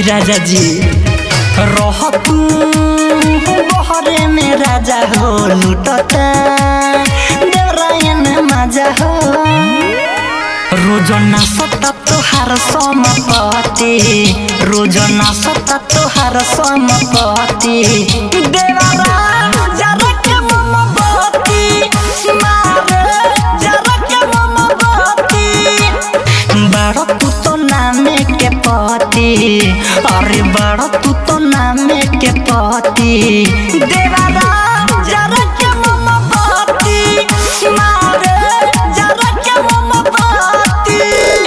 राजा जी रह तू बहरे में राजा हो लुटता देवरायन मजा हो रोजना सता तोहार समपति रोजना सता तोहार समपति देवरा जरा के मोमबत्ती मारे जरा के मोमबत्ती बड़ तू तो नामे के पति अरे बड़ तू तो नामे के पति देवरा जरा के मोमबत्ती मारे जरा के मोमबत्ती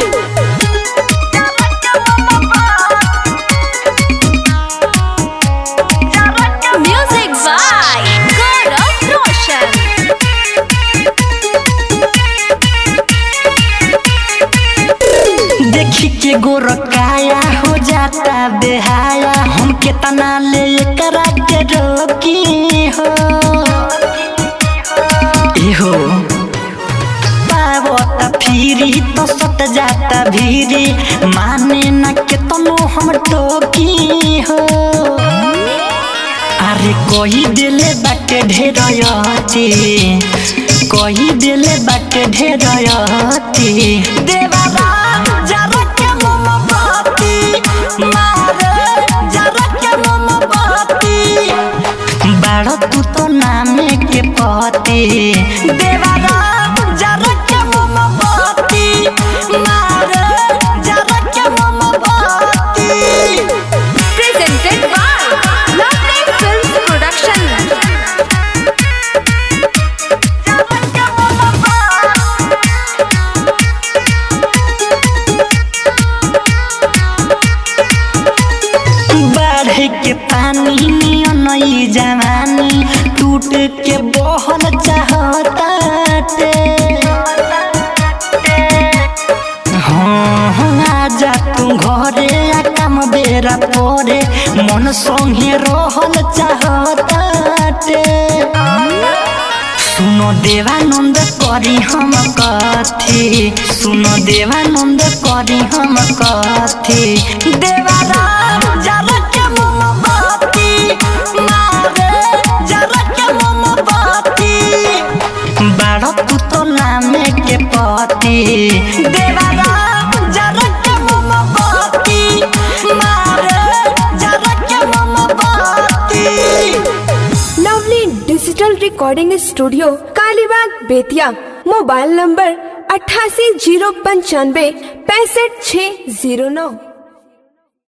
Music by Gaurav Roshan. देखी के गोरकाया हो जाता बेहाया हम केतना ले करा के रोकी हो इहो पावता फिरी तो सट जाता भीरी माने न केतनो हम टोकी हो अरे कोई दिले बाटे ढेरयती कोई दिले बाटे ढेरयती देवारा जरा के मोमबत्ती मारे जरा के मोमबत्ती बड़ तू तो नामे के पति देवारा जरा के मोमबत्ती मारे जरा के मोमबत्ती Presented by Lovely Films Production. बाढ़ के पानी नियन ई जवानी टूट के बहल चाहताटे हाँ हाँ, आजा तू घरे आ काम बेरा परे मन संगे रहल चाहताटे सुनो देवानंद करी हम कथी सुनो देवानंद करी हम कथी देवारा जरा के मोमबत्ती मारे जरा के मोमबत्ती बड़ तू तो नामे के पति देवारा जरा के मोमबत्ती मारे जरा के मोमबत्ती lovely digital recording studio Kalibagh Bettiah mobile number अट्ठासी जीरो पंचानवे पैंसठ छः जीरो नौ